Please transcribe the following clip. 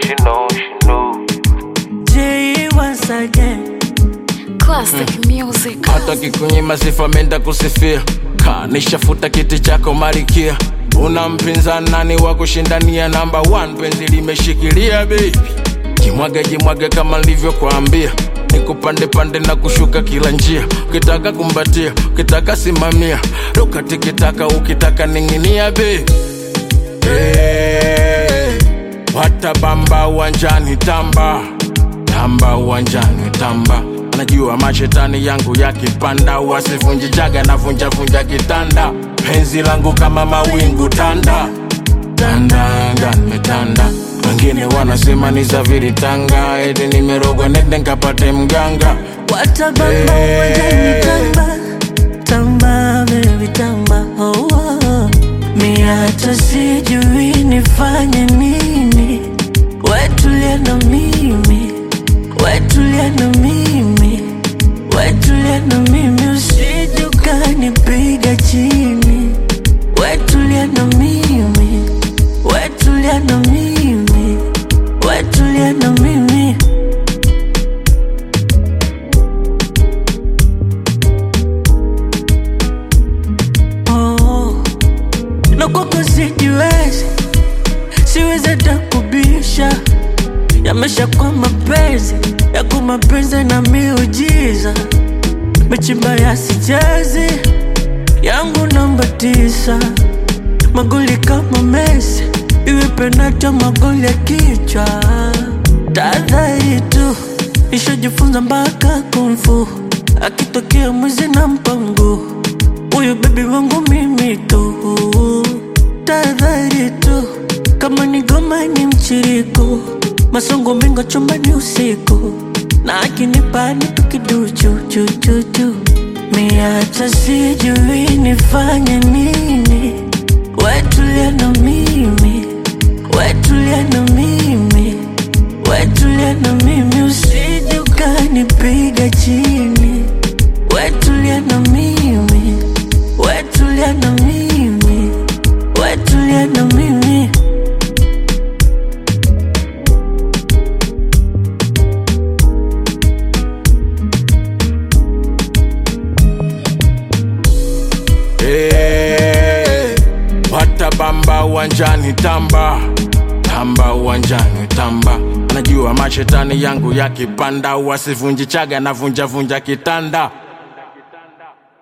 she know, she know. J once again. Classic music. hata kikunyima sifa menda kusifia kanishafuta kiti chako marikia una mpinzani nani wa kushindania namba 1 penzi limeshikilia baby jimwage jimwage kama nilivyokuambia nikupande pande na kushuka kila njia ukitaka kumbatia ukitaka simamia ruka tikitaka ukitaka ning'inia baby hey, watabamba uwanjani tamba tamba uwanjani tamba najua mashetani yangu yakipanda wasivunji jaga na vunja vunja kitanda penzi langu kama mawingu tanda tandanga nimetanda wengine wanasema ni zaviri tanga eti nimerogwa nende nkapate mganga Watabamba Hey. uwanjani tamba tamba baby tamba oh, oh. Mi hata sijui nifanye nini wetulia na mimi wetulia na mimi wetulia na mimi usije ukanipiga chini wetulia na mimi wetulia na mimi wetulia na mimi oh. na kwako sijiwezi siwezi hata kubisha yamesha kwa mapenzi yako mapenzi na miujiza mechimba yasichezi yangu namba tisa magoli kama Messi iwe penata magoli ya kichwa tahadhari tu ishajifunza mpaka kumfu akitokea mwizi na mpango huyu bebi wangu mimi tu tahadhari tu kama ni goma ni mchiriko masongo mengo chumbani usiku na akinipa nitu kiduchu chuchuchu mi hata sijui nifanye nini wetulia na mimi wetulia na mimi wetulia na mimi usije ukanipiga chini wetulia na mimi wetulia na mimi wetulia na mimi hey, watabamba uwanjani tamba tamba uwanjani tamba najua mashetani yangu yakipanda wasivunji chaga na vunja vunja kitanda